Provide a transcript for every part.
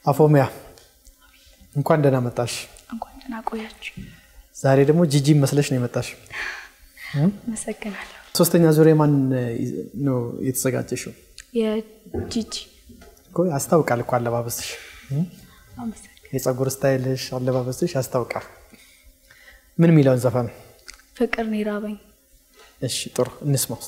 አፎሚያ እንኳን ደህና መጣሽ። እንኳን ደህና ቆያችሁ። ዛሬ ደግሞ ጂጂ መስለሽ ነው የመጣሽ። አመሰግናለሁ። ሶስተኛ ዙር የማን ነው የተዘጋጀሽው? የጂጂ እኮ ያስታውቃል እኮ አለባበስሽ፣ አመሰግናለሁ። የፀጉር ስታይልሽ፣ አለባበስሽ ያስታውቃል። ምን የሚለውን ዘፈን? ፍቅር ነው የራበኝ። እሺ ጥሩ እንስማ ውስጥ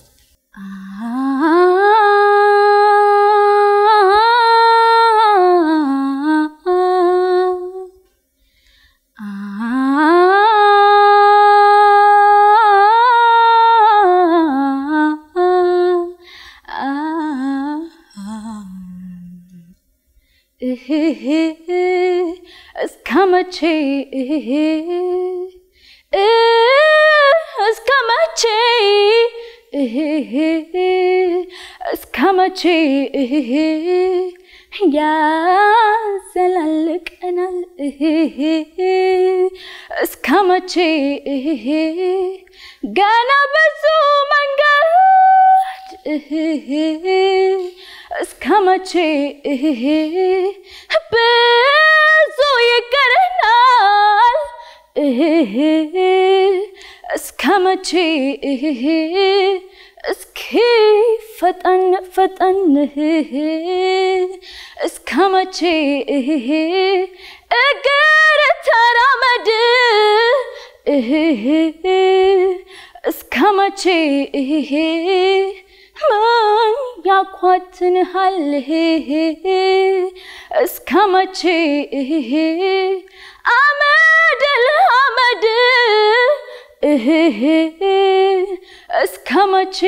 እስከ መቼ እስከ መቼ እስከ መቼ ያዘላልቀናል እስከ መቼ ገና ብዙ መንገድ እስከ መቼ ብዙ ይቀረናል እስከ መቼ እስኪ ፈጠን ፈጠን እስከ መቼ እግር ተራመድ እስከ መቼ ምን ያኳትንሃል እስከ መቼ አመድ ለአመድ እስከ መቼ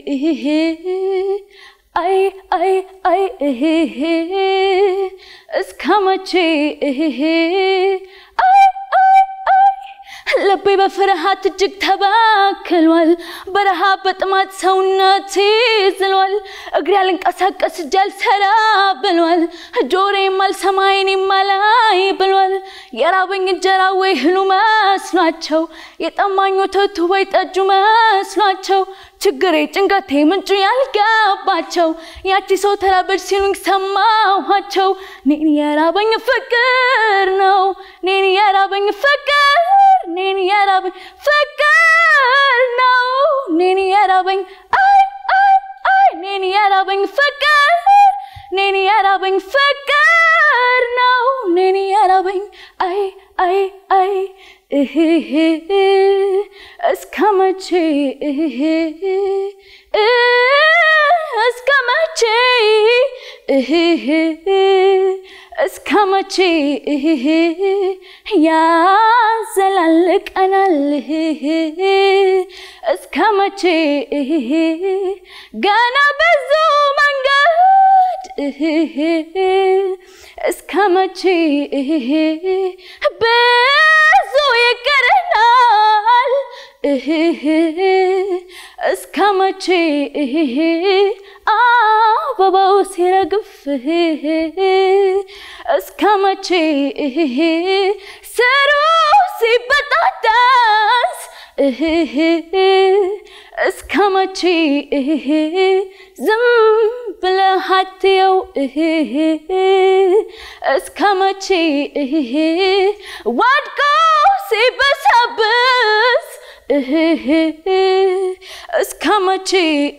አይ አይ አይ እስከ መቼ አይ አይ አይ ልቤ በፍርሃት እጅግ ተባክሏል። በረሃ በጥማት ሰውነቴ ዝሏል። እግሬ ያልንቀሳቀስ እጅ አልሰራ ብሏል። ጆሮዬም አልሰማ ዓይኔም አላይ ብሏል። የራበኝ እንጀራ ወይ እህሉ መስሏቸው፣ የጠማኝ ወተቱ ወይ ጠጁ መስሏቸው፣ ችግሬ ጭንቀቴ ምንጩ ያልገባቸው ያቺ ሰው ተራበች ሲሉኝ ሰማኋቸው። እኔን የራበኝ ፍቅር ነው፣ እኔን የራበኝ ፍቅር እኔን የራበኝ ፍቅር ነው፣ እኔን የራበኝ አይ አይ አይ እኔን የራበኝ ፍቅር እኔን የራበኝ ፍቅር ነው፣ እኔን የራበኝ አይ አይ አይ እህህ እስከ መቼ እስከ መቼ እስከ መቼ ያዘላልቀናል እስከ መቼ ገና ብዙ መንገድ እስከ መቼ ብዙ ይቀረናል እስከ መቼ አበባው ሲረግፍ እስከ መቼ ስሩ ሲበጣጠስ እስከ መቼ ዝም ብለህ አትየው እስከ መቼ ወድቆ ሲበሰብስ እስከ መቼ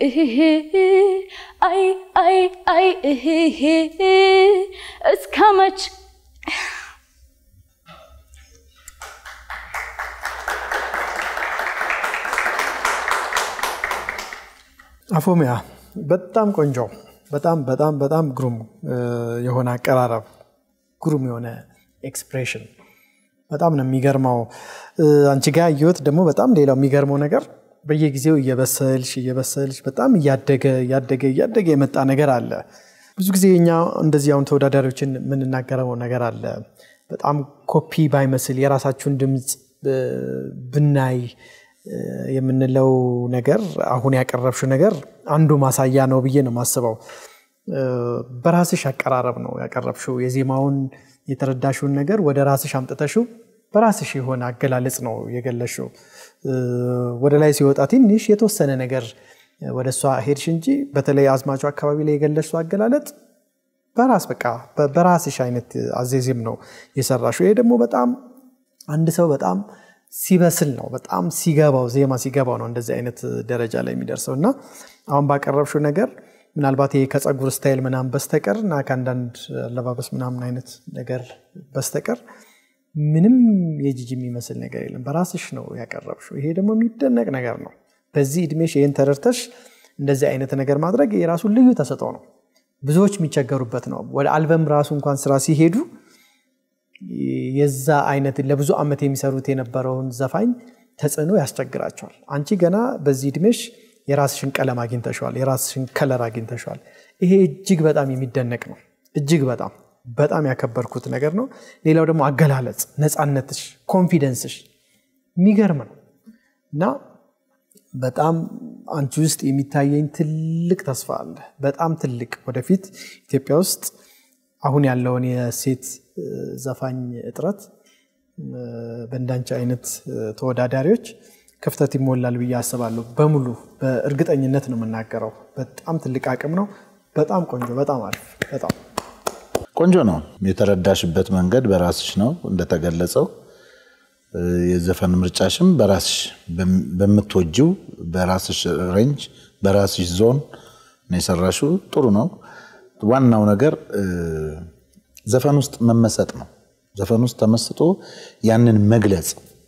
አይ አይ አይ እስከ መቼ አፎሚያ በጣም ቆንጆ፣ በጣም በጣም በጣም ግሩም የሆነ አቀራረብ፣ ግሩም የሆነ ኤክስፕሬሽን በጣም ነው የሚገርመው። አንቺ ጋር ያየሁት ደግሞ በጣም ሌላው የሚገርመው ነገር በየጊዜው እየበሰልሽ እየበሰልሽ በጣም እያደገ እያደገ እያደገ የመጣ ነገር አለ። ብዙ ጊዜ እኛ እንደዚህ አሁን ተወዳዳሪዎችን የምንናገረው ነገር አለ። በጣም ኮፒ ባይመስል የራሳችሁን ድምፅ ብናይ የምንለው ነገር አሁን ያቀረብሽው ነገር አንዱ ማሳያ ነው ብዬ ነው የማስበው። በራስሽ አቀራረብ ነው ያቀረብሽው። የዜማውን የተረዳሽውን ነገር ወደ ራስሽ አምጥተሽው በራስሽ የሆነ አገላለጽ ነው የገለሽው። ወደ ላይ ሲወጣ ትንሽ የተወሰነ ነገር ወደ እሷ ሄድሽ እንጂ በተለይ አዝማቹ አካባቢ ላይ የገለሽው አገላለጥ በራስ በቃ በ- በራስሽ አይነት አዜዜም ነው የሰራሽው። ይሄ ደግሞ በጣም አንድ ሰው በጣም ሲበስል ነው በጣም ሲገባው ዜማ ሲገባው ነው እንደዚህ አይነት ደረጃ ላይ የሚደርሰው እና አሁን ባቀረብሽው ነገር ምናልባት ይሄ ከፀጉር ስታይል ምናምን በስተቀር እና ከአንዳንድ አለባበስ ምናምን አይነት ነገር በስተቀር ምንም የጂጂ የሚመስል ነገር የለም። በራስሽ ነው ያቀረብሽው። ይሄ ደግሞ የሚደነቅ ነገር ነው። በዚህ እድሜሽ ይህን ተረድተሽ እንደዚህ አይነት ነገር ማድረግ የራሱ ልዩ ተሰጥኦ ነው። ብዙዎች የሚቸገሩበት ነው። ወደ አልበም ራሱ እንኳን ስራ ሲሄዱ የዛ አይነት ለብዙ ዓመት የሚሰሩት የነበረውን ዘፋኝ ተጽዕኖ ያስቸግራቸዋል። አንቺ ገና በዚህ እድሜሽ የራስሽን ቀለም አግኝተሸዋል፣ የራስሽን ከለር አግኝተሸዋል። ይሄ እጅግ በጣም የሚደነቅ ነው። እጅግ በጣም በጣም ያከበርኩት ነገር ነው። ሌላው ደግሞ አገላለጽ፣ ነፃነትሽ፣ ኮንፊደንስሽ የሚገርም ነው እና በጣም አንቺ ውስጥ የሚታየኝ ትልቅ ተስፋ አለ። በጣም ትልቅ ወደፊት ኢትዮጵያ ውስጥ አሁን ያለውን የሴት እ፣ ዘፋኝ እጥረት እ፣ በእንዳንቺ አይነት እ፣ ተወዳዳሪዎች ክፍተት ይሞላል ብዬ አስባለሁ። በሙሉ በእርግጠኝነት ነው የምናገረው። በጣም ትልቅ አቅም ነው። በጣም ቆንጆ፣ በጣም አሪፍ፣ በጣም ቆንጆ ነው። የተረዳሽበት መንገድ በራስሽ ነው እንደተገለጸው። እ፣ የዘፈን ምርጫሽም በራስሽ በም- በምትወጂው በራስሽ ሬንጅ በራስሽ ዞን ነው የሰራሽው። ጥሩ ነው። ዋናው ነገር እ፣ ዘፈን ውስጥ መመሰጥ ነው። ዘፈን ውስጥ ተመስጦ ያንን መግለጽ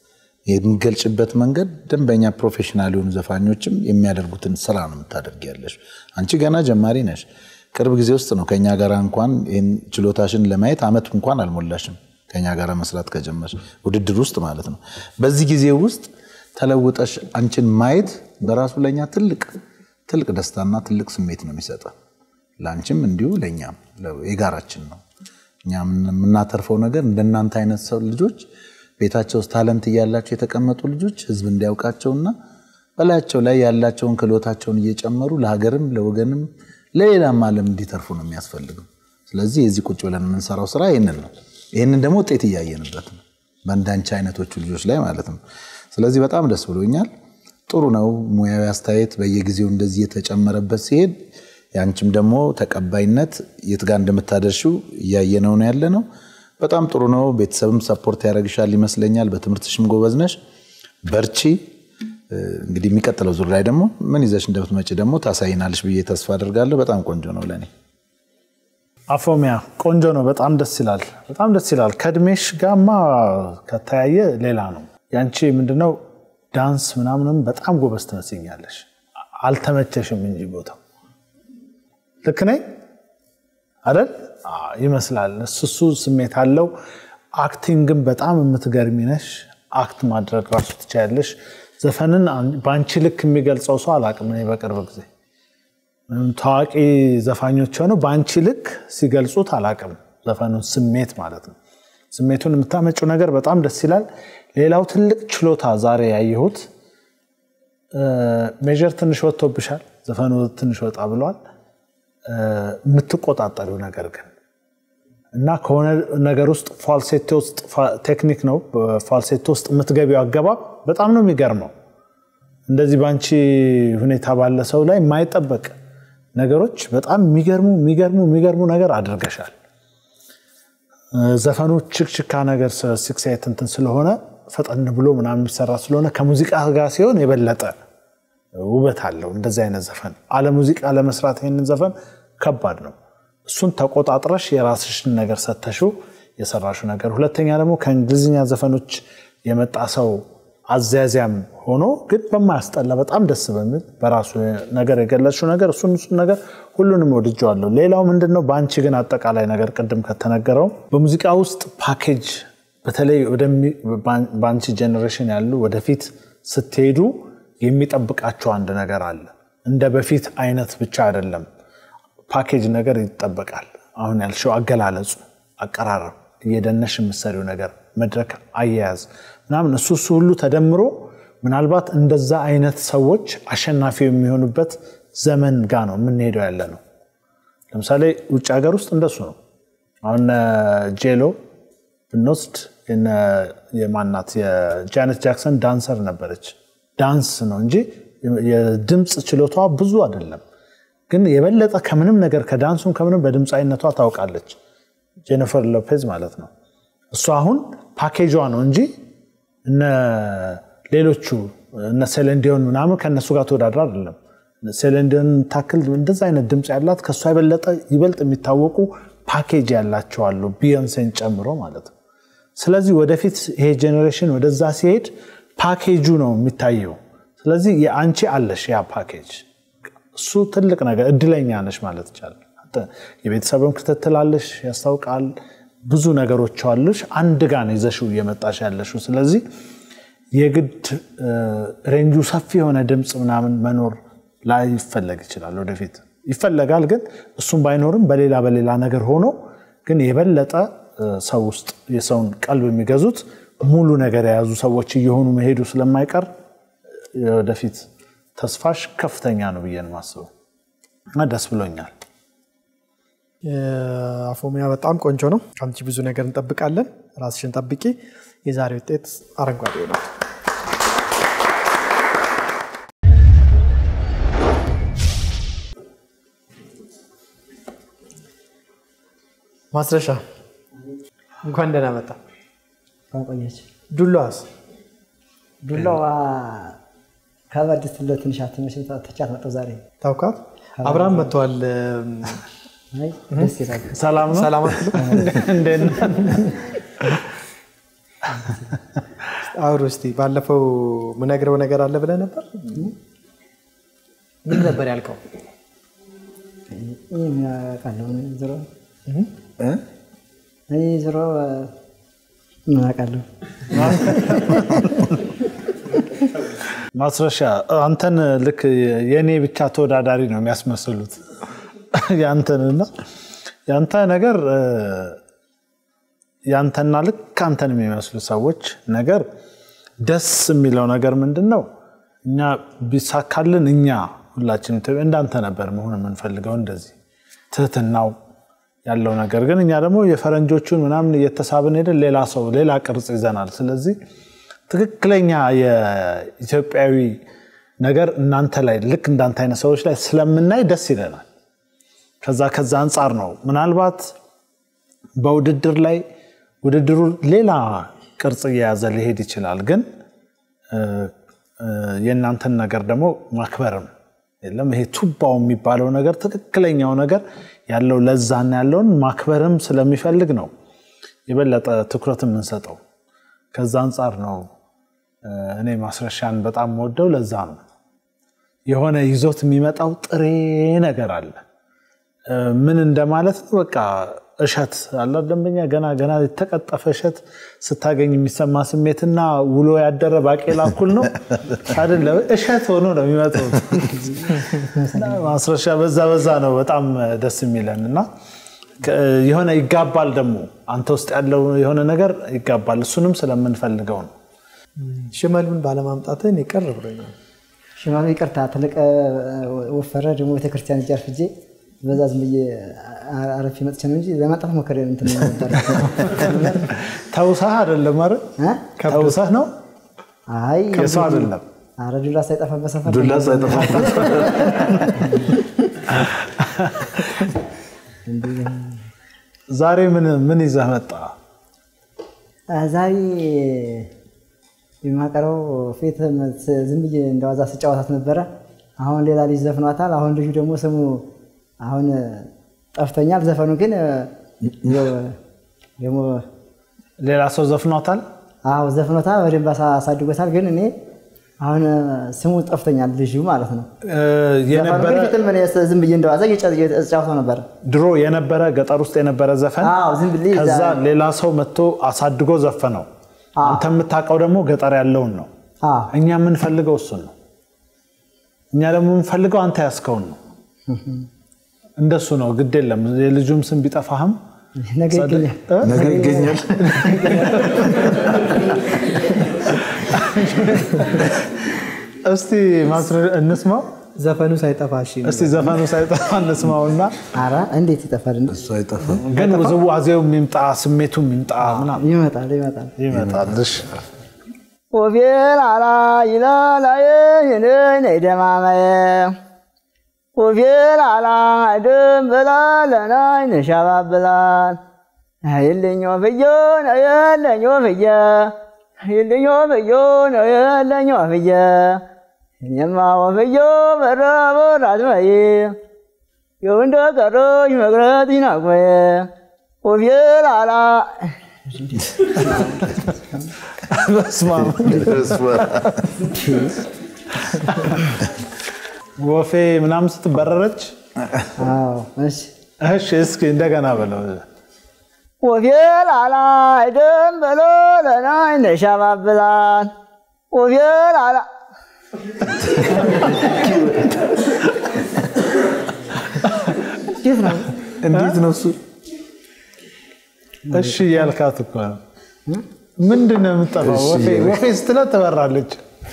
የሚገልጭበት መንገድ ደንበኛ ፕሮፌሽናል የሆኑ ዘፋኞችም የሚያደርጉትን ስራ ነው የምታደርግ ያለሽ። አንቺ ገና ጀማሪ ነሽ። ቅርብ ጊዜ ውስጥ ነው ከኛ ጋር እንኳን ይህን ችሎታሽን ለማየት አመት እንኳን አልሞላሽም ከኛ ጋር መስራት ከጀመርሽ ውድድር ውስጥ ማለት ነው። በዚህ ጊዜ ውስጥ ተለውጠሽ አንቺን ማየት በራሱ ለእኛ ትልቅ ትልቅ ደስታና ትልቅ ስሜት ነው የሚሰጠን። ለአንቺም እንዲሁ ለእኛም የጋራችን ነው። እኛ የምናተርፈው ነገር እንደናንተ አይነት ሰው ልጆች ቤታቸው ውስጥ ታለንት እያላቸው የተቀመጡ ልጆች ህዝብ እንዲያውቃቸውና በላያቸው ላይ ያላቸውን ክህሎታቸውን እየጨመሩ ለሀገርም ለወገንም ለሌላም ዓለም እንዲተርፉ ነው የሚያስፈልገው። ስለዚህ የዚህ ቁጭ ብለን የምንሰራው ስራ ይህንን ነው። ይህንን ደግሞ ውጤት እያየንበት ነው በእንዳንቺ አይነቶቹ ልጆች ላይ ማለት ነው። ስለዚህ በጣም ደስ ብሎኛል። ጥሩ ነው። ሙያዊ አስተያየት በየጊዜው እንደዚህ የተጨመረበት ሲሄድ ያንቺም ደግሞ ተቀባይነት የት ጋር እንደምታደርሺው እያየነው ነው ያለ ነው። በጣም ጥሩ ነው። ቤተሰብም ሰፖርት ያደርግሻል ይመስለኛል። በትምህርትሽም ጎበዝ ነሽ፣ በርቺ። እንግዲህ የሚቀጥለው ዙር ላይ ደግሞ ምን ይዘሽ እንደምትመጪ ደግሞ ታሳይናለሽ ብዬ ተስፋ አድርጋለሁ። በጣም ቆንጆ ነው ለእኔ። አፎሚያ ቆንጆ ነው። በጣም ደስ ይላል። በጣም ደስ ይላል። ከእድሜሽ ጋማ ከተያየ ሌላ ነው። ያንቺ ምንድነው ዳንስ ምናምንም በጣም ጎበዝ ትመስኛለሽ። አልተመቸሽም እንጂ ቦታው ልክ ነኝ አይደል? አዎ፣ ይመስላል። እሱ እሱ ስሜት አለው። አክቲንግን በጣም የምትገርሚ ነሽ። አክት ማድረግ ራሱ ትችያለሽ። ዘፈንን በአንቺ ልክ የሚገልጸው ሰው አላቅም። እኔ በቅርብ ጊዜ ምንም ታዋቂ ዘፋኞች ሆነው በአንቺ ልክ ሲገልጹት አላቅም። ዘፈኑን ስሜት ማለት ነው። ስሜቱን የምታመጪው ነገር በጣም ደስ ይላል። ሌላው ትልቅ ችሎታ ዛሬ ያየሁት ሜጀር ትንሽ ወጥቶብሻል። ዘፈኑ ትንሽ ወጣ ብሏል። የምትቆጣጠሪው ነገር ግን እና ከሆነ ነገር ውስጥ ፋልሴቶ ውስጥ ቴክኒክ ነው። ፋልሴቶ ውስጥ የምትገቢው አገባብ በጣም ነው የሚገርመው። እንደዚህ በአንቺ ሁኔታ ባለ ሰው ላይ የማይጠበቅ ነገሮች በጣም የሚገርሙ የሚገርሙ የሚገርሙ ነገር አድርገሻል። ዘፈኑ ችክችካ ነገር ሲክስ ኤይት እንትን ስለሆነ ፈጠን ብሎ ምናምን የሚሰራ ስለሆነ ከሙዚቃ ጋር ሲሆን የበለጠ ውበት አለው። እንደዚህ አይነት ዘፈን አለ ሙዚቃ ለመስራት ይህንን ዘፈን ከባድ ነው። እሱን ተቆጣጥረሽ የራስሽን ነገር ሰተሽው የሰራሽው ነገር። ሁለተኛ ደግሞ ከእንግሊዝኛ ዘፈኖች የመጣ ሰው አዘያዚያም ሆኖ ግን በማያስጠላ በጣም ደስ በሚል በራሱ ነገር የገለጽሽው ነገር እሱን እሱን ነገር ሁሉንም ወድጀዋለሁ። ሌላው ምንድን ነው በአንቺ ግን አጠቃላይ ነገር ቅድም ከተነገረው በሙዚቃ ውስጥ ፓኬጅ በተለይ በአንቺ ጀኔሬሽን ያሉ ወደፊት ስትሄዱ የሚጠብቃቸው አንድ ነገር አለ። እንደ በፊት አይነት ብቻ አይደለም። ፓኬጅ ነገር ይጠበቃል። አሁን ያልሽው አገላለጹ፣ አቀራረብ፣ እየደነሽ የምትሰሪው ነገር፣ መድረክ አያያዝ ምናምን እሱ እሱ ሁሉ ተደምሮ ምናልባት እንደዛ አይነት ሰዎች አሸናፊ የሚሆኑበት ዘመን ጋ ነው የምንሄደው ያለ ነው። ለምሳሌ ውጭ ሀገር ውስጥ እንደሱ ነው። አሁን ጄሎ ብንወስድ የማናት የጃነት ጃክሰን ዳንሰር ነበረች። ዳንስ ነው እንጂ የድምፅ ችሎቷ ብዙ አይደለም። ግን የበለጠ ከምንም ነገር ከዳንሱም ከምንም በድምፃዊነቷ ታውቃለች። ጄኒፈር ሎፔዝ ማለት ነው። እሱ አሁን ፓኬጇ ነው እንጂ እነ ሌሎቹ እነ ሴሌንዲዮን ምናምን ከእነሱ ጋር ተወዳድራ አይደለም። ሴሌንዲዮን ታክል እንደዛ አይነት ድምፅ ያላት ከእሷ የበለጠ ይበልጥ የሚታወቁ ፓኬጅ ያላቸው አሉ፣ ቢዮንሴን ጨምሮ ማለት ነው። ስለዚህ ወደፊት ይሄ ጄኔሬሽን ወደዛ ሲሄድ ፓኬጁ ነው የሚታየው። ስለዚህ የአንቺ አለሽ ያ ፓኬጅ፣ እሱ ትልቅ ነገር እድለኛ ነሽ ማለት ይቻላል። አንተ የቤተሰብም ክትትል አለሽ፣ ያስታውቃል። ብዙ ነገሮች አሉሽ። አንድ ጋር ነው ይዘሽው እየመጣሽ ያለሽው። ስለዚህ የግድ ሬንጁ ሰፊ የሆነ ድምፅ ምናምን መኖር ላይ ይፈለግ ይችላል። ወደፊት ይፈለጋል፣ ግን እሱም ባይኖርም በሌላ በሌላ ነገር ሆኖ ግን የበለጠ ሰው ውስጥ የሰውን ቀልብ የሚገዙት ሙሉ ነገር የያዙ ሰዎች እየሆኑ መሄዱ ስለማይቀር ወደፊት ተስፋሽ ከፍተኛ ነው ብዬ ነው የማስበው እና ደስ ብሎኛል። አፎሚያ በጣም ቆንጆ ነው። ከአንቺ ብዙ ነገር እንጠብቃለን። ራስሽን ጠብቂ። የዛሬ ውጤት አረንጓዴ ነው። ማስረሻ እንኳን ደህና መጣ። ቆየች ዱላዋስ ዱላዋ ከበድ ስትል ትንሽ አትመሽ ተቻት መጣሁ ዛሬ ታውቃት? አብርሃም መጥተዋል። አይ ደስ ይላል። ሰላም ነው። ሰላም አትሉ? እንዴት ነህ? አውሩ እስቲ። ባለፈው ምነግረው ነገር አለ ብለህ ነበር። ምን ነበር ያልከው? ይህ ምን አውቃለሁ እኔ ዞሮ እኔ ዞሮ ምን አውቃለሁ ማስረሻ አንተን ልክ የእኔ ብቻ ተወዳዳሪ ነው የሚያስመስሉት ያንተንና ያንተ ነገር ያንተና ልክ አንተን የሚመስሉ ሰዎች ነገር ደስ የሚለው ነገር ምንድን ነው? እኛ ቢሳካልን እኛ ሁላችን እንዳንተ ነበር መሆን የምንፈልገው እንደዚህ ትህትናው ያለው ነገር ግን እኛ ደግሞ የፈረንጆቹን ምናምን እየተሳብን ሄደን ሌላ ሰው ሌላ ቅርጽ ይዘናል። ስለዚህ ትክክለኛ የኢትዮጵያዊ ነገር እናንተ ላይ ልክ እንዳንተ አይነት ሰዎች ላይ ስለምናይ ደስ ይለናል። ከዛ ከዛ አንጻር ነው ምናልባት በውድድር ላይ ውድድሩ ሌላ ቅርጽ እየያዘ ሊሄድ ይችላል። ግን የእናንተን ነገር ደግሞ ማክበርም የለም ይሄ ቱባው የሚባለው ነገር ትክክለኛው ነገር ያለው ለዛና ያለውን ማክበርም ስለሚፈልግ ነው የበለጠ ትኩረት የምንሰጠው። ከዛ አንጻር ነው እኔ ማስረሻን በጣም ወደው ለዛ ነው። የሆነ ይዞት የሚመጣው ጥሬ ነገር አለ። ምን እንደማለት ነው? በቃ እሸት አለ ደንበኛ ገና ገና የተቀጠፈ እሸት ስታገኝ የሚሰማ ስሜትና ውሎ ያደረ ባቄላ እኩል ነው አይደለ? እሸት ሆኖ ነው የሚመጡት። ማስረሻ በዛ በዛ ነው በጣም ደስ የሚለን እና የሆነ ይጋባል ደግሞ አንተ ውስጥ ያለው የሆነ ነገር ይጋባል። እሱንም ስለምንፈልገው ነው። ሽመሉን ባለማምጣትን ይቀር ብሎኛል። ሽማሉ ይቅርታ ተለቀ ወፈረ ደግሞ ቤተክርስቲያን እጅ አርፍጄ በዛ ዝም ብዬ አረፊ መጥቼ ነው እንጂ ለማጣት ሞከረ እንትን ነበር። ተውሳህ አይደለም አይደል? እ? ተውሳህ ነው አይ የሰው አይደለም። ኧረ ዱላ ሳይጠፋበት ሰፈር ዱላ ሳይጠፋበት ዛሬ ምን ምን ይዘህ መጣ? ዛሬ የማቀረው ፊት ዝም ብዬ እንደዋዛ ስጫወታት ነበረ። አሁን ሌላ ልጅ ዘፍኗታል። አሁን ልጁ ደግሞ ስሙ አሁን ጠፍቶኛል። ዘፈኑ ግን ያው ደግሞ ሌላ ሰው ዘፍኗታል። አዎ ዘፍኖታል፣ በደንብ አሳ- አሳድጎታል። ግን እኔ አሁን ስሙ ጠፍቶኛል ልጁ ማለት ነው። እ፣ ዘፈኑ የነበረ ግን ፊትም እኔ ዝም ብዬ እንደዋዛ እጫወተው ነበረ። ድሮ የነበረ ገጠር ውስጥ የነበረ ዘፈን አዎ ዝም ብዬ ከዛ እዛ- ሌላ ሰው መጥቶ አሳድጎ ዘፈነው። አዎ። አንተ የምታውቀው ደግሞ ገጠር ያለውን ነው። አዎ እኛ የምንፈልገው እሱን ነው። እኛ ደግሞ የምንፈልገው አንተ ያስከውን ነው። እንደሱ ነው። ግድ የለም የልጁም ስም ቢጠፋህም ነገ ይገኛል። እ? ነገር ይገኛል። እስቲ ማስረ- እንስማው። ዘፈኑ ሳይጠፋ እሺ። እስቲ ዘፈኑ ሳይጠፋ እንስማውና ኧረ እንዴት ይጠፋል? እንዴ? እሱ አይጠፋም። ግን ውዝዋዜው የሚምጣ ስሜቱ የሚምጣ ምናምን ይመጣል ይመጣል። ይመጣል። እሺ። ወቤል አላ ይላላየ የነይ ነይ ደማማየ ወፌል አላ ድንብላ ለናይ ነሻባብላል ይልኝ ወፍዮ ነው የለኝ ወፍየ ይልኝ ወፍዮ ነው የለኝ ወፍየ እኔማ ወፍዮ በረቦር አትበይ ይኸው እንደ ቀረሽ መቅረት ይናቆየ ወፌል አላ በስመ አብ። ወፌ ምናምን ስትበረረች አዎ እሺ እሺ እስኪ እንደገና በለው ወፌል አላ አይደም በሎ ለናይ ነሻባብላል ወፌል አላ እንዴት ነው? እንዴት ነው እሱ? እሺ እያልካት እኮ ነው ምንድን ነው የምጠፋው ወፌ ወፌ ስትለው ትበራለች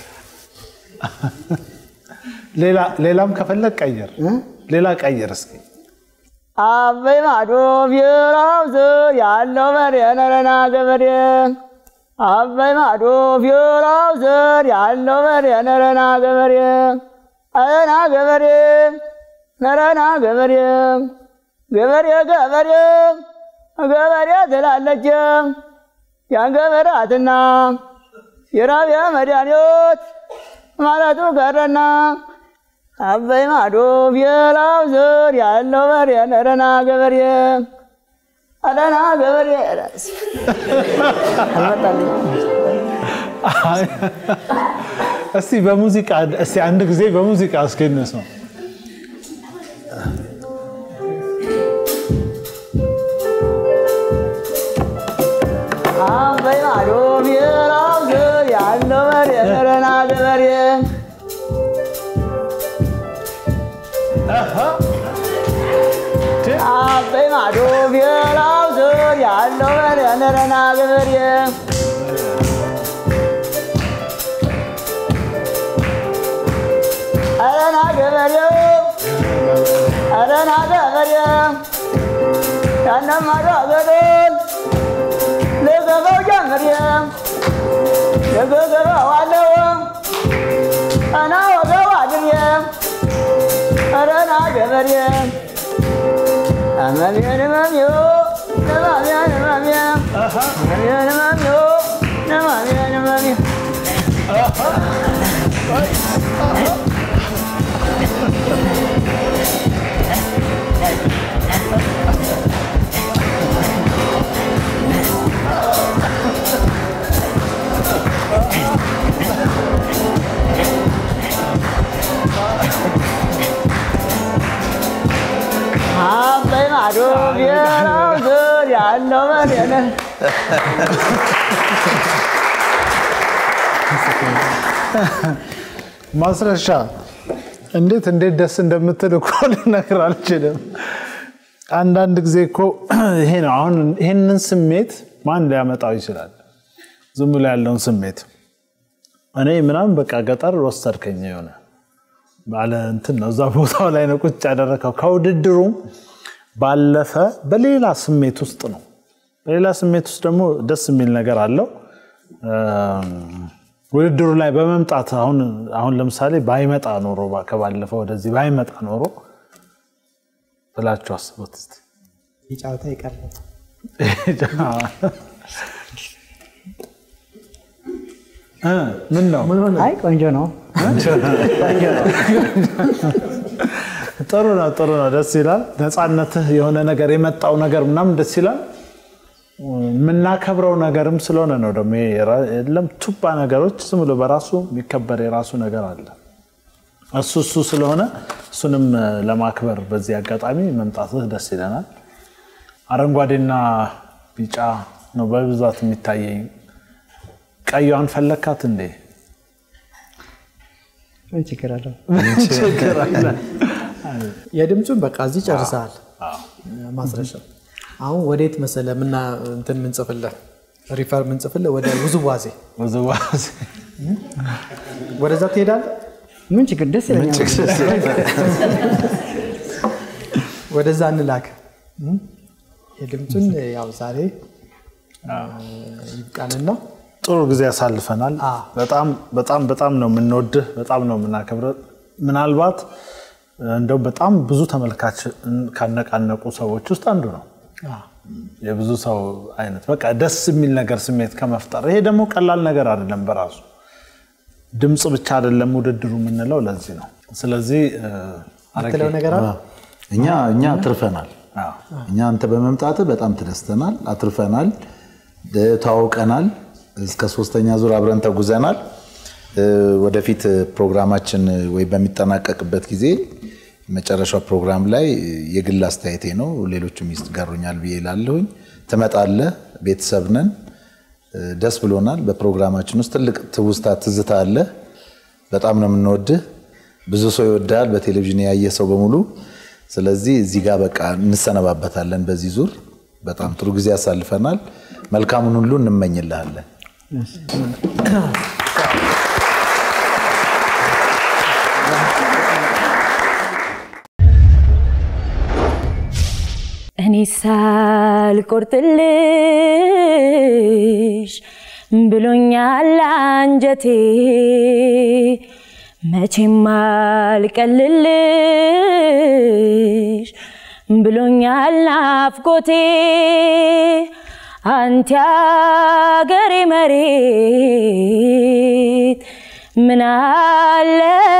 ሌላ- ሌላም ከፈለግ ቀይር ሌላ ቀይር እስኪ አበይ ማዶ ፊራው ስር ያለው በሬ ነረና ገበሬ አበይ ማዶ ፊራው ስር ያለው በሬ ነረና ገበሬ አረና ገበሬ ነረና ገበሬ ገበሬ ገበሬ ገበሬ ትላለች ያን ገበራትና የራቢያ መድኃኒት ማለቱ ቀረና አበይ ማዶ ፊራው ስር ያለው በሬ ነረና ገበሬ አረና ገበሬ አልመጣልኝ እስቲ በሙዚቃ እስቲ አንድ ጊዜ በሙዚቃ እስኪ እንስማው አበይ ማዶ ፊራው ስር ያለው በሬ ነረና ገበሬ አበይ ማዶ ፊራው ስር ያለው በሬ ነረና ገበሬ አረና ገበሬው አረና ገበሬው ያነማዶ ገደል ለገባው ጀምሬ ለገገባው አለው አና ወገብ አድሬ አረና ገበሬ አመሜን መሚዮ ነማሚያን መሚያ አመሜን መሚዮ ነማሚያን መሚያ አበይ ማዶ ብሔራው ስር ያለው መሬነ ማስረሻ እንዴት እንዴት ደስ እንደምትል እኮ ልነግር አልችልም። አንዳንድ ጊዜ እኮ ይሄ ነው አሁን ይህንን ስሜት ማን ሊያመጣው ይችላል? ዝም ብሎ ያለውን ስሜት እኔ ምናምን በቃ ገጠር ወሰድከኝ የሆነ ባለ እንትን ነው እዛ ቦታው ላይ ነው ቁጭ ያደረከው። ከውድድሩም ባለፈ በሌላ ስሜት ውስጥ ነው። በሌላ ስሜት ውስጥ ደግሞ ደስ የሚል ነገር አለው። ውድድሩ ላይ በመምጣት አሁን አሁን ለምሳሌ ባይመጣ ኖሮ ከባለፈው ወደዚህ ባይመጣ ኖሮ ብላችሁ አስቡት እስኪ። የጨዋታ ይቀር እ ምን ነው አይ ቆንጆ ነው። ጥሩ ነው፣ ጥሩ ነው፣ ደስ ይላል። ነፃነትህ የሆነ ነገር የመጣው ነገር ምናምን ደስ ይላል። የምናከብረው ነገርም ስለሆነ ነው ደግሞ ይሄ የራ- የለም ቱባ ነገሮች ዝም ብሎ በራሱ የሚከበር የራሱ ነገር አለ። እሱ እሱ ስለሆነ እሱንም እ፣ ለማክበር በዚህ አጋጣሚ መምጣትህ ደስ ይለናል። አረንጓዴና ቢጫ ነው በብዛት የሚታየኝ። ቀይዋን ፈለካት እንዴ? ምን ችግር አለው? ችግር አለ? የድምፁን በቃ እዚህ ጨርሰሃል። ማስረሻ አሁን ወዴት መሰለ ምና እንትን ምንጽፍልህ ሪፈር ምንጽፍልህ ወደ ውዝዋዜ ውዝዋዜ ወደዛ ትሄዳለህ። ምን ችግር ደስ ይለኛል። ወደዛ እንላክ። የድምፁን ያው ዛሬ ይብቃንና ጥሩ ጊዜ ያሳልፈናል። አዎ። በጣም በጣም በጣም ነው የምንወድህ፣ በጣም ነው የምናከብረህ። ምናልባት እንደው በጣም ብዙ ተመልካች ካነቃነቁ ሰዎች ውስጥ አንዱ ነው። የብዙ ሰው አይነት በቃ ደስ የሚል ነገር ስሜት ከመፍጠር ይሄ ደግሞ ቀላል ነገር አይደለም በራሱ ድምፅ ብቻ አይደለም ውድድሩ የምንለው ለዚህ ነው። ስለዚህ እ፣ አረጌ፣ የምትለው ነገር አለ? እኛ እኛ አትርፈናል። አዎ፣ እኛ አንተ በመምጣት በጣም ተደስተናል፣ አትርፈናል፣ እ፣ ተዋውቀናል። እስከ ሶስተኛ ዙር አብረን ተጉዘናል። እ፣ ወደፊት ፕሮግራማችን ወይ በሚጠናቀቅበት ጊዜ መጨረሻው ፕሮግራም ላይ የግል አስተያየቴ ነው፣ ሌሎቹም ይጋሩኛል ብዬ ላለሁኝ። ትመጣለህ፣ ቤተሰብ ነን፣ እ፣ ደስ ብሎናል። በፕሮግራማችን ውስጥ ትልቅ ትውስታ ትዝታ አለ። በጣም ነው የምንወድህ። ብዙ ሰው ይወዳል፣ በቴሌቪዥን ያየ ሰው በሙሉ። ስለዚህ እዚህ ጋር በቃ እንሰነባበታለን። በዚህ ዙር በጣም ጥሩ ጊዜ ያሳልፈናል። መልካሙን ሁሉ እንመኝልሃለን። እኔ ሳልቆርጥልሽ ብሎኛል አንጀቴ መቼም አልቀልልሽ ብሎኛል ናፍቆቴ አንተ አገሬ መሬት ምን አለ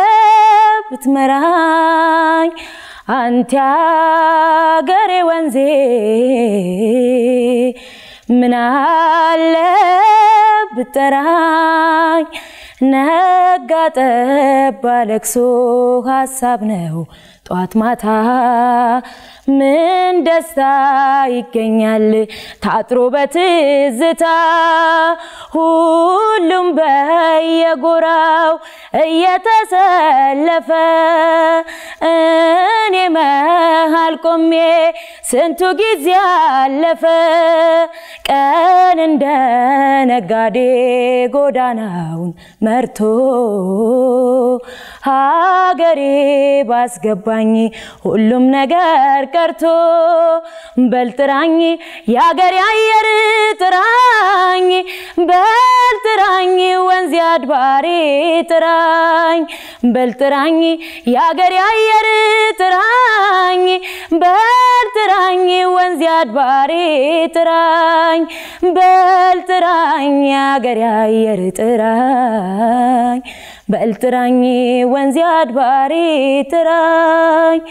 ብትመራኝ አንተ አገሬ ወንዜ ምን አለ ብጠራኝ ነጋ ጠባ ለቅሶ ሀሳብ ነው ጧት ማታ ምን ደስታ ይገኛል ታጥሮ በትዝታ ሁሉም በየጎራው እየተሰለፈ እኔ መሃል ቆሜ ስንቱ ጊዜ አለፈ ቀን እንደ ነጋዴ ጎዳናውን መርቶ ሀገሬ ባስገባኝ ሁሉም ነገር ቀርቶ በልጥራኝ የአገሬ አየር ጥራኝ በልጥራኝ ወንዝ አድባሬ ጥራኝ በልጥራኝ የአገሬ አየር ጥራኝ በልጥራኝ ወንዝ አድባሬ ጥራኝ በልጥራኝ የአገሬ አየር ጥራኝ በልጥራኝ ወንዝ አድባሬ ጥራኝ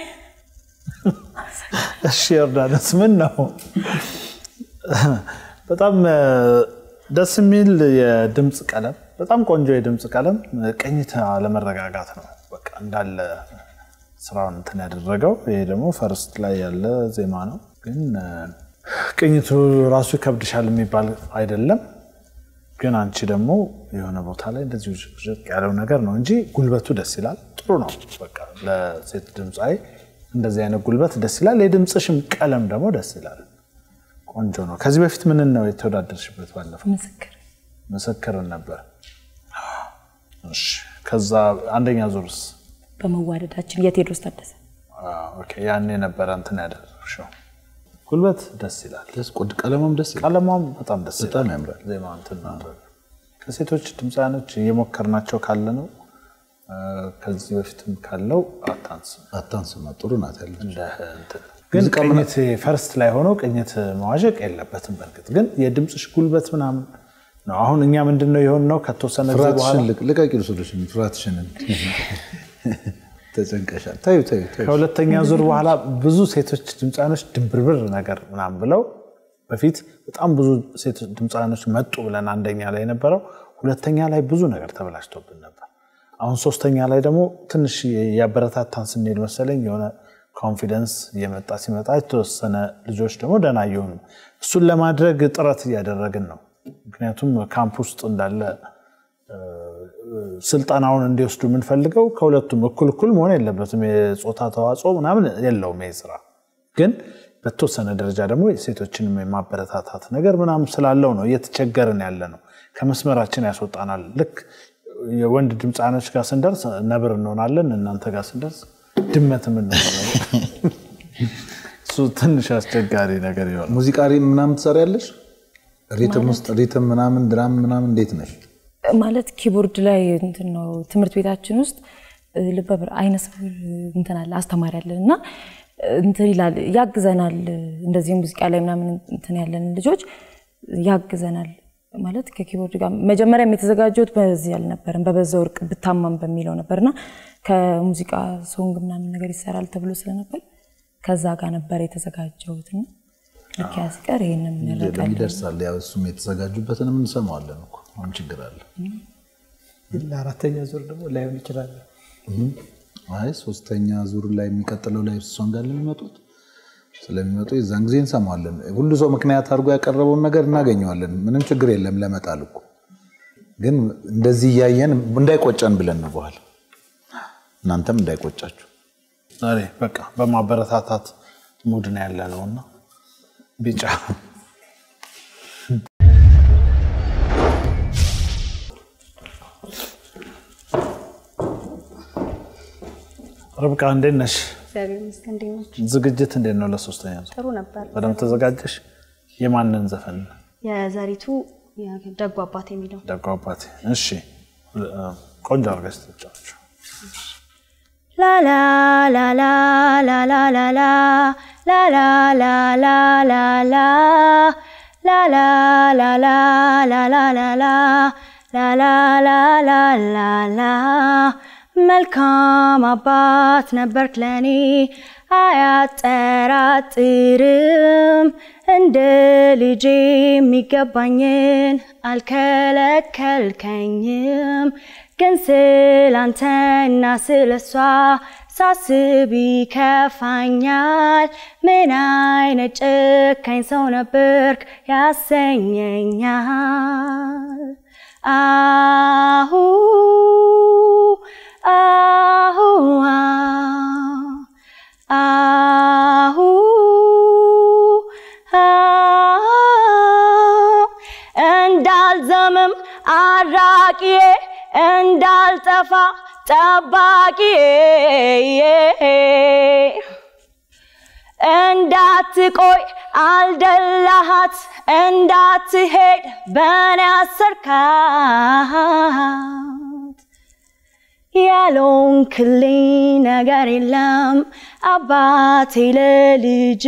እሺ ዮርዳኖስ ምን ነው በጣም እ፣ ደስ የሚል የድምፅ ቀለም፣ በጣም ቆንጆ የድምፅ ቀለም፣ ቅኝት አለመረጋጋት ነው በቃ እንዳለ ስራውን እንትን ያደረገው። ይሄ ደግሞ ፈርስት ላይ ያለ ዜማ ነው፣ ግን እ፣ ቅኝቱ ራሱ ይከብድሻል የሚባል አይደለም። ግን አንቺ ደግሞ የሆነ ቦታ ላይ እንደዚህ ውዥቅ ያለው ነገር ነው እንጂ ጉልበቱ ደስ ይላል። ጥሩ ነው። በቃ ለሴት ድምፃዊ እንደዚህ አይነት ጉልበት ደስ ይላል። የድምፅሽም ቀለም ደግሞ ደስ ይላል። ቆንጆ ነው። ከዚህ በፊት ምን ነው የተወዳደርሽበት? ባለፈው ምስክር ምስክርን ነበር። እሺ። ከዛ አንደኛ ዙርስ? በመዋደዳችን የቴዎድሮስ ታደሰ አዎ፣ ኦኬ። ያኔ ነበረ እንትን ያደረግሽው። ጉልበት ደስ ይላል። ደስ ቆድ ቀለሙም ደስ ይላል። ቀለሟም በጣም ደስ በጣም ይላል። ያምራል። ዜማ እንትን ማድረግ ከሴቶች ድምፃያኖች እየሞከርናቸው ካለ ነው እ፣ ከዚህ በፊትም ካለው አታንስም አታንስማ ጥሩ ናት ያለች እንደ እንትን ግን ሙዚቃ ምና- ቅኝት ፈርስት ላይ ሆኖ ቅኝት መዋዠቅ የለበትም። በእርግጥ ግን የድምፅሽ ጉልበት ምናምን ነው። አሁን እኛ ምንድን ነው የሆን ነው ከተወሰነ ጊዜ በኋላ ፍርሃትሽን ልቅ- ልቀቂ ልስዶሽን ፍርሃትሽንን ተጨንቀሻል። ታዩ ታዩ ታዩ ከሁለተኛ ዙር በኋላ ብዙ ሴቶች ድምፃኖች ድንብርብር ነገር ምናምን ብለው በፊት በጣም ብዙ ሴቶች ድምፃኖች መጡ ብለን አንደኛ ላይ የነበረው ሁለተኛ ላይ ብዙ ነገር ተበላሽቶብን ነበር። አሁን ሶስተኛ ላይ ደግሞ ትንሽ ያበረታታን ስንሄድ መሰለኝ የሆነ ኮንፊደንስ እየመጣ ሲመጣ የተወሰነ ልጆች ደግሞ ደህና እየሆኑ እሱን ለማድረግ ጥረት እያደረግን ነው። ምክንያቱም ካምፕ ውስጥ እንዳለ ስልጠናውን እንዲወስዱ የምንፈልገው ከሁለቱም እኩል እኩል መሆን የለበትም። የፆታ ተዋጽኦ ምናምን የለውም ይህ ስራ ግን በተወሰነ ደረጃ ደግሞ ሴቶችንም የማበረታታት ነገር ምናምን ስላለው ነው እየተቸገርን ያለ ነው። ከመስመራችን ያስወጣናል። ልክ የወንድ ድምፃኖች ጋር ስንደርስ ነብር እንሆናለን፣ እናንተ ጋር ስንደርስ ድመትም እንሆናለን። እሱ ትንሽ አስቸጋሪ ነገር ይሆናል። ሙዚቃ ሪ- ምናምን ትሰሪያለሽ? ሪትም ውስጥ ሪትም ምናምን ድራም ምናምን እንዴት ነሽ? ማለት ኪቦርድ ላይ እንትን ነው ትምህርት ቤታችን ውስጥ ልበ ብር አይነ ስውር እንትን አለ አስተማሪ አለን እና እንትን ይላል ያግዘናል። እንደዚህ ሙዚቃ ላይ ምናምን እንትን ያለን ልጆች ያግዘናል ማለት ከኪቦርድ ጋር መጀመሪያም የተዘጋጀሁት በዚህ አልነበረም፣ በበዛ ወርቅ ብታማም በሚለው ነበርና ከሙዚቃ ሶንግ ምናምን ነገር ይሰራል ተብሎ ስለነበር ከዛ ጋር ነበር የተዘጋጀሁትና ልክ ያ ሲቀር ይህንን እንረቃለን። ይደርሳል። ያው እሱም የተዘጋጁበትንም እንሰማዋለን እኮ አሁን ችግር አለ። ለአራተኛ ዙር ደግሞ ላይሆን ይችላል። አይ ሶስተኛ ዙር ላይ የሚቀጥለው ላይ እሷን ጋር ለሚመጡት ስለሚመጡ የዛን ጊዜ እንሰማዋለን። ሁሉ ሰው ምክንያት አድርጎ ያቀረበውን ነገር እናገኘዋለን። ምንም ችግር የለም ለመጣል እኮ ግን እንደዚህ እያየን እንዳይቆጨን ብለን ነው በኋላ እናንተም እንዳይቆጫችሁ ዛሬ በቃ በማበረታታት ሙድ ነው ያለ ነውና ቢጫ ርብቃ እንዴት ነሽ? እግዚአብሔር ይመስገን። እንዴት ናችሁ? ዝግጅት እንዴት ነው? ለሶስተኛ ዙር ጥሩ ነበር። በደምብ ተዘጋጀሽ? የማንን ዘፈን? የዘሪቱ ደጉ አባት የሚለው ደጉ አባቴ። እሺ፣ ቆንጆ አድርገሽ ትጫወች። ላላ ላላ ላላ ላላ ላላ ላላ ላላ ላላ ላላ ላላ ላላ ላላ ላላ ላላ መልካም አባት ነበርክ ለኔ አያጠራጥርም እንደ ልጄ የሚገባኝን አልከለከልከኝም ግን ስላንተና ስለሷ ሳስብ ይከፋኛል ምን አይነት ጨካኝ ሰው ነበርክ ያሰኘኛል አሁ አሁ አሁ እንዳልዘምም አራቂዬ እንዳልጠፋ ጠባቂዬ እንዳትቆይ አልደላሃት እንዳትሄድ በኔ አሰርካት ያልሆንክልኝ ነገር የለም አባቴ ለልጅ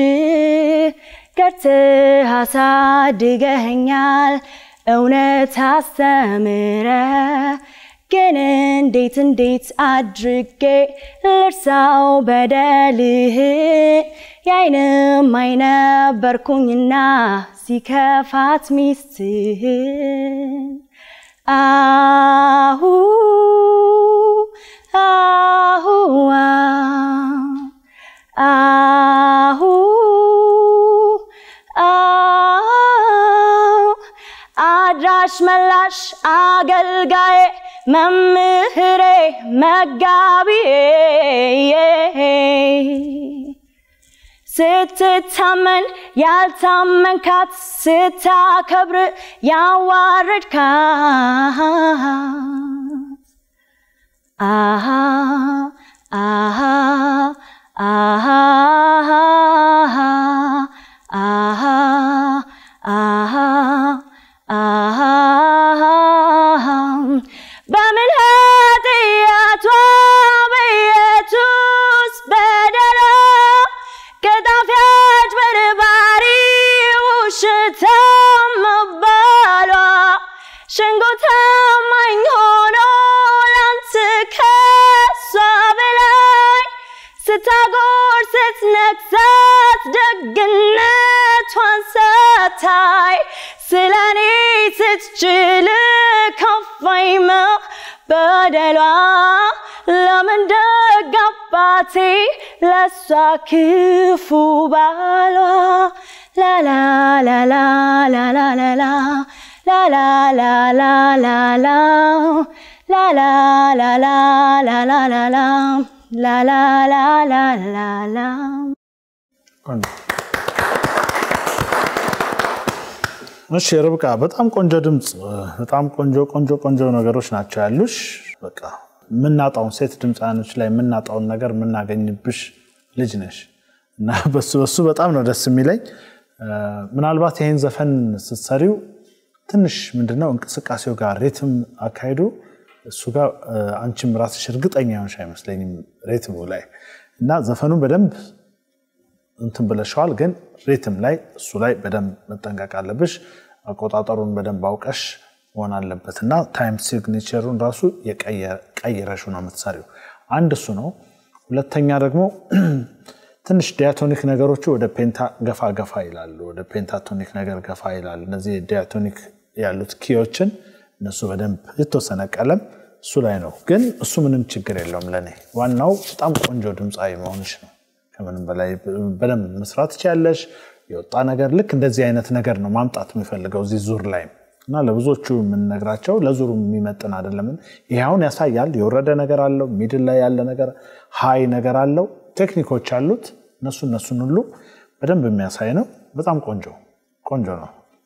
ገርትህ አሳድገኸኛል እውነት አስተምረ ግን እንዴት እንዴት አድርጌ ልርሳው በደልህን የአይንም አይነበርኩኝና ሲከፋት ሚስትህን አሁ አሁ አሁ አድራሽ መላሽ አገልጋዬ መምህሬ መጋቢዬ ስትታመን ያልታመንካት ስታከብር ያዋረድካት አሃ አሃ አሃ አሃ አሃ አሃ በምን ኃጢአቷ በኢየሱስ በደሏ ከጣፊያች በርባሪ ውሸታም መባሏ ሸንጎ ታማኝ ሆኖ ላንተ ከሷ በላይ ስታጎር ስትነግሳት ደግነቷን ሳታይ ስለ እኔ ስትችል ከፋኝ በደሏ ለምን ደግ አባቴ ለሷ ክፉ ባሏ ላላ ላላ ላላ ላላ ላላ ላላ ላላ ላላ ላላ ላላ ላላ ላላ ላላ ላላ ቆንጆ እሺ ርብቃ፣ በጣም ቆንጆ ድምፅ፣ በጣም ቆንጆ ቆንጆ ቆንጆ ነገሮች ናቸው ያሉሽ። በቃ የምናጣውን ሴት ድምፃኖች ላይ የምናጣውን ነገር የምናገኝብሽ ልጅ ነሽ እና በሱ በሱ በጣም ነው ደስ የሚለኝ። ምናልባት ይህን ዘፈን ስትሰሪው ትንሽ ምንድነው እንቅስቃሴው ጋር ሪትም አካሄዱ እሱ ጋር አንቺም ራስሽ እርግጠኛ የሆንሽ አይመስለኝም ሬትሙ ላይ እና ዘፈኑን በደንብ እንትን ብለሸዋል፣ ግን ሪትም ላይ እሱ ላይ በደንብ መጠንቀቅ አለብሽ። አቆጣጠሩን በደንብ አውቀሽ መሆን አለበት እና ታይም ሲግኔቸሩን ራሱ ቀይረሹ ነው የምትሰሪው። አንድ እሱ ነው። ሁለተኛ ደግሞ ትንሽ ዲያቶኒክ ነገሮቹ ወደ ፔንታ ገፋ ገፋ ይላሉ፣ ወደ ፔንታቶኒክ ነገር ገፋ ይላሉ። እነዚህ ዲያቶኒክ ያሉት ኪዎችን እነሱ በደንብ የተወሰነ ቀለም እሱ ላይ ነው፣ ግን እሱ ምንም ችግር የለውም ለእኔ። ዋናው በጣም ቆንጆ ድምፃዊ መሆንሽ ነው። ከምንም በላይ በደንብ መስራት ትችያለሽ። የወጣ ነገር ልክ እንደዚህ አይነት ነገር ነው ማምጣት የሚፈልገው እዚህ ዙር ላይ እና ለብዙዎቹ የምንነግራቸው ለዙሩ የሚመጥን አይደለም። ይሄ አሁን ያሳያል። የወረደ ነገር አለው፣ ሚድል ላይ ያለ ነገር፣ ሀይ ነገር አለው፣ ቴክኒኮች አሉት። እነሱ እነሱን ሁሉ በደንብ የሚያሳይ ነው። በጣም ቆንጆ ቆንጆ ነው።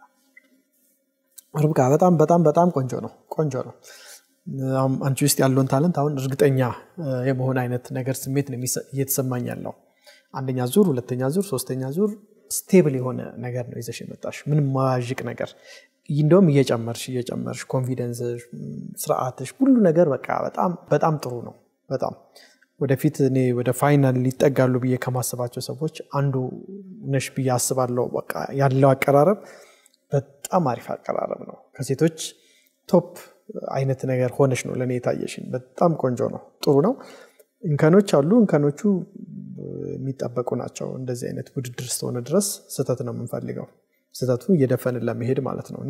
ርብቃ በጣም በጣም በጣም ቆንጆ ነው። ቆንጆ ነው። አንቺ ውስጥ ያለውን ታለንት አሁን እርግጠኛ የመሆን አይነት ነገር ስሜት ነው እየተሰማኝ ያለው። አንደኛ ዙር፣ ሁለተኛ ዙር፣ ሶስተኛ ዙር ስቴብል የሆነ ነገር ነው ይዘሽ የመጣሽ ምንም ማያዥቅ ነገር እንደውም እየጨመርሽ እየጨመርሽ ኮንፊደንስሽ፣ ስርዓትሽ፣ ሁሉ ነገር በቃ በጣም በጣም ጥሩ ነው። በጣም ወደፊት እኔ ወደ ፋይናል ሊጠጋሉ ብዬ ከማስባቸው ሰዎች አንዱ ነሽ ብዬ አስባለሁ። በቃ ያለው አቀራረብ በጣም አሪፍ አቀራረብ ነው። ከሴቶች ቶፕ አይነት ነገር ሆነሽ ነው ለእኔ የታየሽኝ። በጣም ቆንጆ ነው፣ ጥሩ ነው። እንከኖች አሉ። እንከኖቹ የሚጠበቁ ናቸው። እንደዚህ አይነት ውድድር እስከሆነ ድረስ ስህተት ነው የምንፈልገው ስህተቱ እየደፈንን ለመሄድ ማለት ነው። እና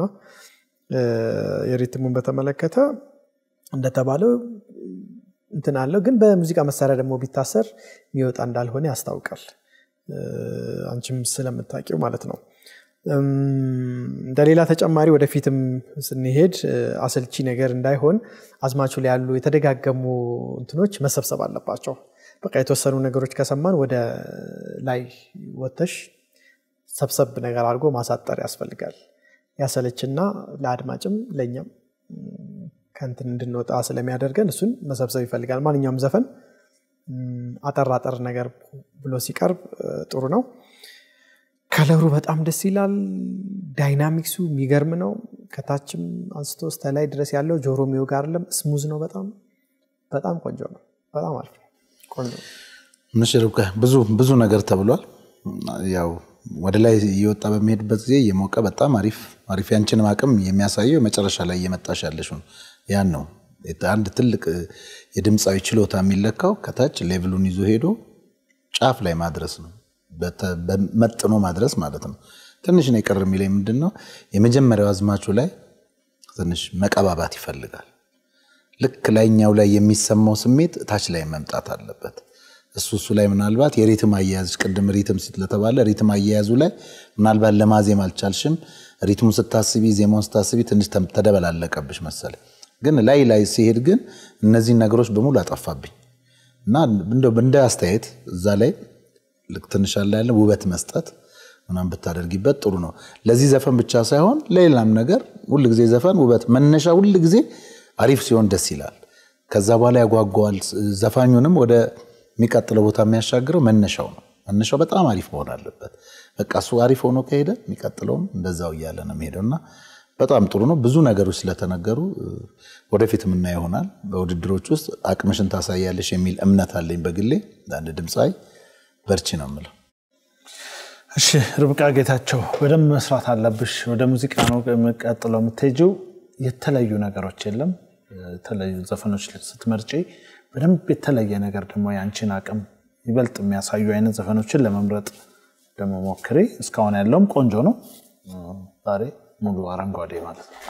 የሪትሙን በተመለከተ እንደተባለው እንትን አለው፣ ግን በሙዚቃ መሳሪያ ደግሞ ቢታሰር የሚወጣ እንዳልሆነ ያስታውቃል። አንቺም ስለምታውቂው ማለት ነው። እንደሌላ ተጨማሪ ወደፊትም ስንሄድ አሰልቺ ነገር እንዳይሆን አዝማቹ ላይ ያሉ የተደጋገሙ እንትኖች መሰብሰብ አለባቸው። በቃ የተወሰኑ ነገሮች ከሰማን ወደ ላይ ወተሽ ሰብሰብ ነገር አድርጎ ማሳጠር ያስፈልጋል። ያሰለችና ለአድማጭም ለእኛም ከንትን እንድንወጣ ስለሚያደርገን እሱን መሰብሰብ ይፈልጋል። ማንኛውም ዘፈን አጠር አጠር ነገር ብሎ ሲቀርብ ጥሩ ነው። ከለሩ በጣም ደስ ይላል። ዳይናሚክሱ የሚገርም ነው። ከታችም አንስቶ እስከ ላይ ድረስ ያለው ጆሮ የሚወጋ አይደለም። ስሙዝ ነው። በጣም በጣም ቆንጆ ነው። በጣም አሪፍ ነው። ቆንጆ ነው። እሺ ርብቃ፣ ብዙ ብዙ ነገር ተብሏል። ያው ወደ ላይ እየወጣ በሚሄድበት ጊዜ እየሞቀ በጣም አሪፍ አሪፍ ያንችንም አቅም የሚያሳየው መጨረሻ ላይ እየመጣሽ ያለሽ ነው። ያን ነው አንድ ትልቅ የድምፃዊ ችሎታ የሚለካው ከታች ሌቭሉን ይዞ ሄዶ ጫፍ ላይ ማድረስ ነው መጥኖ ማድረስ ማለት ነው። ትንሽ ነው የቀር የሚለኝ ምንድን ነው የመጀመሪያው አዝማቹ ላይ ትንሽ መቀባባት ይፈልጋል። ልክ ላይኛው ላይ የሚሰማው ስሜት ታች ላይ መምጣት አለበት። እሱ እሱ ላይ ምናልባት የሪትም አያያዝ ቅድም ሪትም ስለተባለ ሪትም አያያዙ ላይ ምናልባት ለማዜም አልቻልሽም። ሪትሙን ስታስቢ፣ ዜማውን ስታስቢ ትንሽ ተደበላለቀብሽ መሰለኝ። ግን ላይ ላይ ሲሄድ ግን እነዚህን ነገሮች በሙሉ አጠፋብኝ እና እንደ አስተያየት እዛ ላይ ልክ ትንሽ አለ ያለ ውበት መስጠት ምናምን ብታደርጊበት ጥሩ ነው። ለዚህ ዘፈን ብቻ ሳይሆን ለሌላም ነገር ሁልጊዜ ዘፈን ውበት መነሻ ሁልጊዜ አሪፍ ሲሆን ደስ ይላል። ከዛ በኋላ ያጓጓዋል። ዘፋኙንም ወደ የሚቀጥለው ቦታ የሚያሻግረው መነሻው ነው። መነሻው በጣም አሪፍ መሆን አለበት። በቃ እሱ አሪፍ ሆኖ ከሄደ የሚቀጥለውም እንደዛው እያለ ነው የሚሄደው እና በጣም ጥሩ ነው። ብዙ ነገሮች ስለተነገሩ ወደፊት የምናየው ይሆናል። በውድድሮች ውስጥ አቅምሽን ታሳያለሽ የሚል እምነት አለኝ በግሌ አንድ ድምፃዊ በርቺ ነው የምለው። እሺ ርብቃ ጌታቸው በደንብ መስራት አለብሽ። ወደ ሙዚቃ ነው የሚቀጥለው የምትሄጂው። የተለዩ ነገሮች የለም። የተለዩ ዘፈኖች ስትመርጪ በደንብ የተለየ ነገር ደግሞ የአንቺን አቅም ይበልጥ የሚያሳዩ አይነት ዘፈኖችን ለመምረጥ ደግሞ ሞክሪ። እስካሁን ያለውም ቆንጆ ነው። ዛሬ ሙሉ አረንጓዴ ማለት ነው።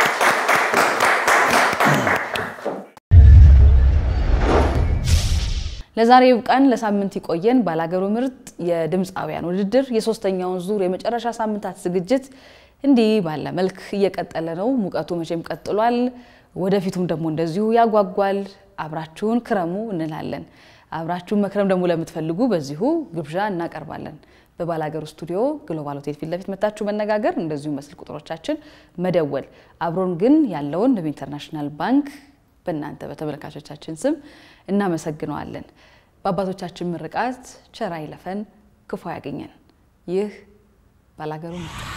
ለዛሬ ይብቃን። ለሳምንት ይቆየን። ባላገሩ ምርጥ የድምፃውያን ውድድር የሶስተኛውን ዙር የመጨረሻ ሳምንታት ዝግጅት እንዲህ ባለ መልክ እየቀጠለ ነው። ሙቀቱ መቼም ቀጥሏል። ወደፊቱም ደግሞ እንደዚሁ ያጓጓል። አብራችሁን ክረሙ እንላለን። አብራችሁን መክረም ደግሞ ለምትፈልጉ በዚሁ ግብዣ እናቀርባለን። በባላገሩ ስቱዲዮ ግሎባል ሆቴል ፊት ለፊት መታችሁ መነጋገር፣ እንደዚሁ በስልክ ቁጥሮቻችን መደወል። አብሮን ግን ያለውን ንብ ኢንተርናሽናል ባንክ በእናንተ በተመልካቾቻችን ስም እናመሰግነዋለን። በአባቶቻችን ምርቃት ቸር አይለፈን፣ ክፉ ያገኘን። ይህ ባላገሩ ነው።